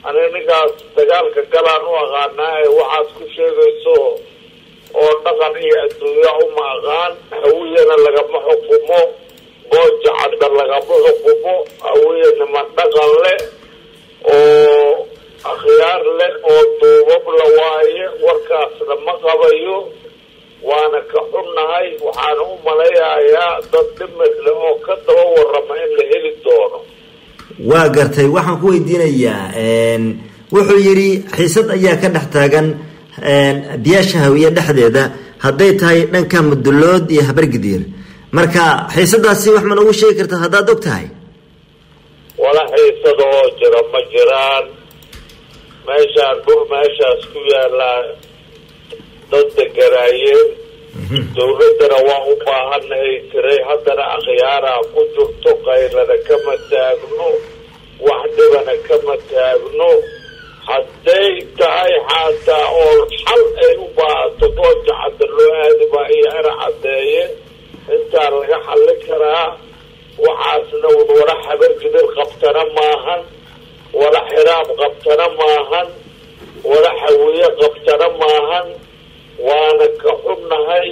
aniga ninkaas dagaalka galaan u aqaanaa ee waxaad ku sheegayso oo dhaqan iyo adduunya uma aqaan hawiyana lagama xukumo gooja cadda lagama xukumo hawiye niman dhaqan leh oo akhyaar leh oo duubab la waaye warkaasna ma qabayo waana ka xunnahay waxaana u malayayaa dad dhimid leh oo ka daba warrama in la heli doono waa gartay waxaan ku weydiinayaa wuxuu yidhi xiisad ayaa ka dhex taagan biyaasha hawiye dhexdeeda hadday tahay dhanka mudulood iyo habargidiir marka xiisadaasi wax ma noogu sheegi karta haddaad og tahay wala xiisada oo jira ma jiraan meeshaan dhul meeshaas ku yaalaa dad deganaayeen dawladdana waa u baahanahay tiray haddana akhyaaraa ku jirto qaylana kama taagno wax dhibana kama taagno hadday tahay xaataa oo xal ay u baahato gooja cadda loo aadi baa iyo era caddeeye intaa laga xallin karaa waxaasna wala habargidir qabtana maahan wala xiraab qabtana maahan wala hawiye qabtana maahan waana ka xunnahay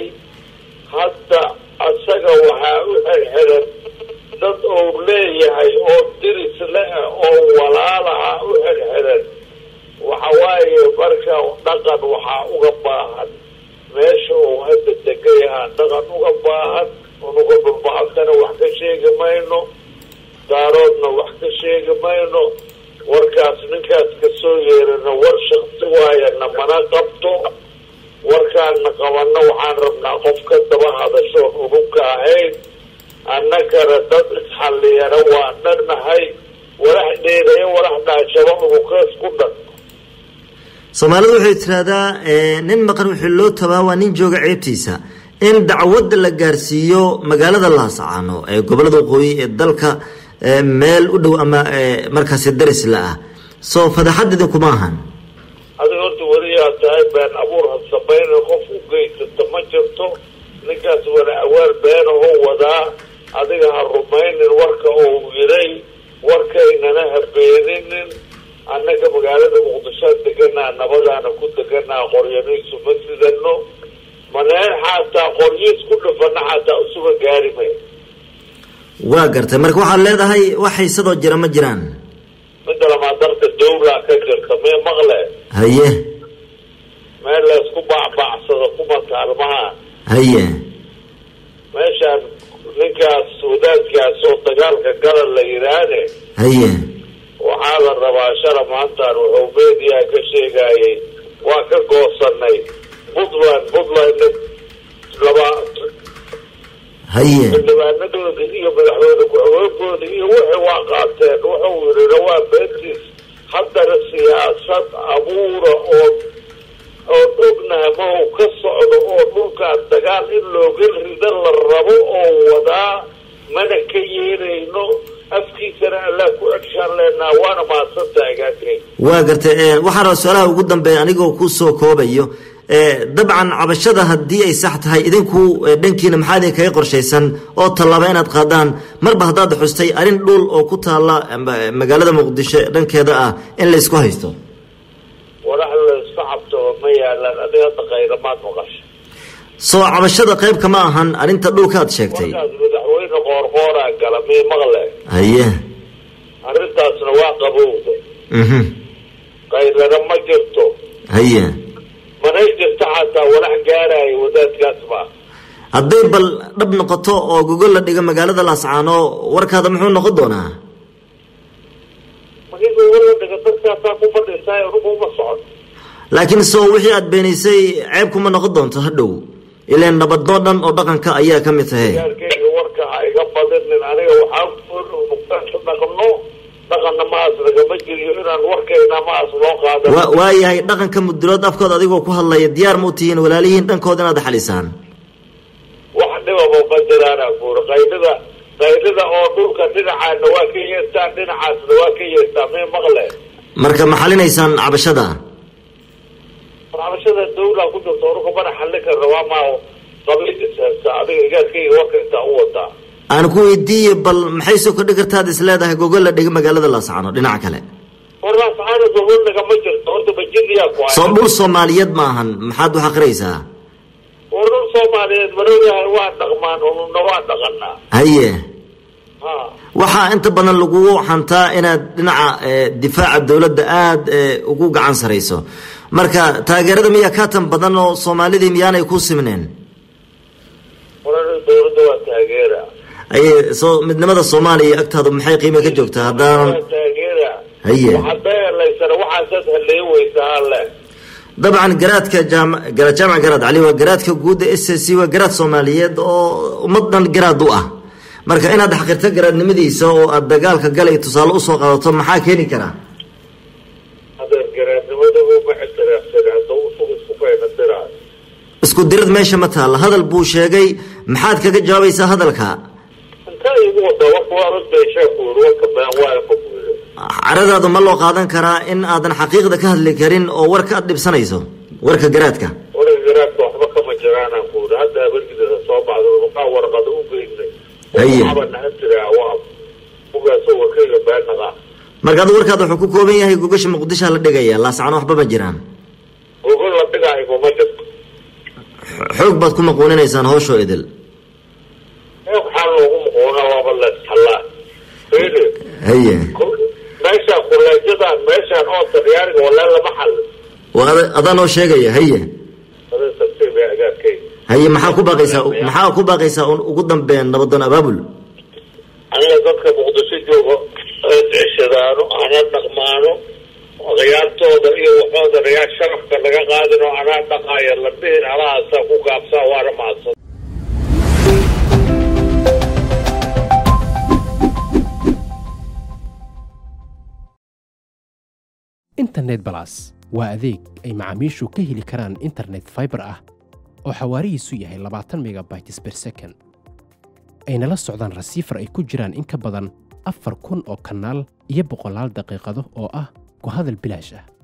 hadda asaga waxaa u xirxiran dad ou leeyahay oo diris le oo walaalaha u xirxiran waxa waaye marka dhaqan waxaa uga baahan meesha uu hadda degan yahaa dhaqan uga baahan unuga dhulbahantana wax ka sheegi mayno daaroodna wax ka sheegi mayno warkaas ninkaas kasoo yeerana war shaksi waayana mana qabto warkaana qabanno waxaan rabnaa qof ka daba hadashoon unugka ahayn annagana dad isxalliyana waa dhannahay walax dheedayo walax dhaashaba unukaas ku dhan soomaalidu waxay tiraahdaa nin maqan wixii loo tabaa waa nin jooga ceebtiisa in dacwadda la gaarsiiyo magaalada laasacaano ee gobolada waqooyi ee dalka meel u dhow ama markaasi daris la ah soo fadaxad idinkuma ahan adiga horta weliyaa tahay been abuur ha samayna qof u geysata ma jirto ninkaas wala awaal beenahoo wadaa adiga ha rumaynin warka uu yiray warkaynana ha beeninin annaga magaalada muqdishoa deganaa nabadaana ku deganaa qoryaniisu ma sidano maneen xataa qoryiis ku dhufana xataa isuga gaari may waa gartay marka waxaad leedahay wax xiisadoo jira ma jiraan midda lamaa darka dawlaa ka jirta mee maqle haye meel laysku baacbaacsado kuma taalmaha haye meeshaan ninkaas wadaadkaas oo dagaalka galan la yidhaahne haye waxaa la rabaa shala maantaan wuxuu media ka sheegayay waa ka goosanay puntland puntland laba haye xildhibaanadooda iyo madaxweyne ku-xigeenkooda iyo wixii waa qaateen wuxuu yidhina waa beentiis haddana siyaasad abuura oo oo ognaha ma uu ka socdo oo dhulkaas dagaal in looga rida la rabo oo wadaa mana ka yeelayno afkiisana allaa ku cegshaan leenaha waana mahadsantaha agaakay waa gartay waxaa raba su-aalaha ugu dambeeya anigoo kusoo koobayo dabcan cabashada haddii ay sax tahay idinku dhankiina maxaa idin kaga qorshaysan oo tallaaba inaad qaadaan marba haddaad xustay arrin dhul oo ku taalla magaalada muqdisho dhankeeda ah in laysku haysto walax layska cabtaba ma yaalaan adiga hadda kayramaad maqasha soo cabashada qayb kama ahan arrinta dhulka aad sheegtay markaas madaxweyne qoorqooraa gala mii maqle haye arrintaasna waa qabowda mhm kayrana ma jirto haye manay jirto xataa walax gaaraayo wadaadkaas ma hadday bal dhab noqoto oo gogol la dhigo magaalada laascaano warkaada muxuu noqon doonaa markii gogol dhiga dadkaasaa ku fadhiisaay anugu uma socon laakiin soo wixii aad beenaysay ceeb kuma noqon doonto hadhow ilaan nabadnoo dhan oo dhaqanka ayaa ka mid tahay gaarkeyga warka ha iga badinin aniga waxaa dhaqno dhaqanna maas lagama jiriyo inaan warkayna maas loo qaadan wa waayahay dhaqanka mudulood afkood adigoo ku hadlaya diyaar ma u tihiin walaalihiin dhankooda inaad xalisaan wax dhibaba ma jiraana buuri qaylida qaylida oo dhulka dhinacaana waa ka yeestaan dhinacaasna waa ka yeestaan mee maqle marka ma xalinaysaan cabashada cabashada dawla ku jirto onuka mana xallin karna waa maa qabiil ishaysta adiga igaarkayga warka intaa u wadaa aan ku weydiiye bal maxay soo kordhi kartaad is leedahay gogol la dhiga magaalada laascano dhinaca kale warlaas caana dowlad nagama jirto horta bajiniyaa ku soo dhul soomaaliyeed ma ahan maxaad u xaqiraysaa war dhul soomaaliyeed marooyahay waa dhaqmaan ununa waa dhaqanaa haye ha waxaa inta badan lagugu xantaa inaad dhinaca eh, difaaca dowladda aada eh, ugu gacan sarayso marka taageerada miyaa ka tan badan oo soomaalidii miyaanay ku simneen warar dowladda waa taageera haye soo midnimada soomaaliya agtaadu maxay qiime ka joogtaa haddaanan waa taageera Haye. waxaad helaysana waxaasaad haleyn weysaa alle dabcan garaadka jaam- gara- jaamac garaad cali waa garaadka guudda s c waa garaad soomaaliyeed oo ummad dhan garaad u ah marka inaad xaqirto garaadnimadiisa oo aad dagaalka galay tusaale usoo qaadato maxaa keeni karaa hadeer garaadnimadaba ma ixtiraafsan hadda usug isku faynadiraayo isku dirid meesha ma taalla hadal buu sheegay maxaad kaga jawaabaysaa hadalka intaa igu wada warka waa rusbeeshaa ku yiri warka been waa ma ku yiri caradaadu ma loo qaadan karaa in aadan xaqiiqda ka hadli karin oo warka aad dhibsanayso warka garaadka warka garaadka waxba kama jiraanaan ku yiri hadda habargidasa soo baxda maxaa warqada u geynay Haye. waxba naga tiraa waa ugaasoo warkayga been naqa marka adu warkaada wuxuu ku kooban yahay gogasha muqdishoa la dhigaya laascano waxba ma jiraan gogol la dhigaayo ma jirto xoog baad ku maquuninaysaan hooshoo idil ee waxaa loogu muquuna waaba la isxallaa fiiri haye meeshaan kuleejadan meeshaan oo talyaaniga walaa lama xal waa ada- adaa noo sheegaya haye ada tartiib ee agaarkayga haye maxaa ku baaqaysaa maxaa ku baaqaysaa un ugu dambeyn nabadoon abaabul aniga dadka muqdisho jooga ee ceshadaano ana dhaqmaano khiyaartooda iyo waxooda rayaa sharafka laga qaadin oo anaa dhaqaaya la dhihin alahaasaa ku gaabsaa waana mahadsan internet balas waa adeeg ay macaamiishu ka heli karaan internet fiber ah oo xawaarihiisu yahay labaatan megabytes per second ayna la socdaan rasiifar ay ku jiraan in ka badan afar kun oo kanaal iyo boqolaal daqiiqado oo ah ku hadal bilaash ah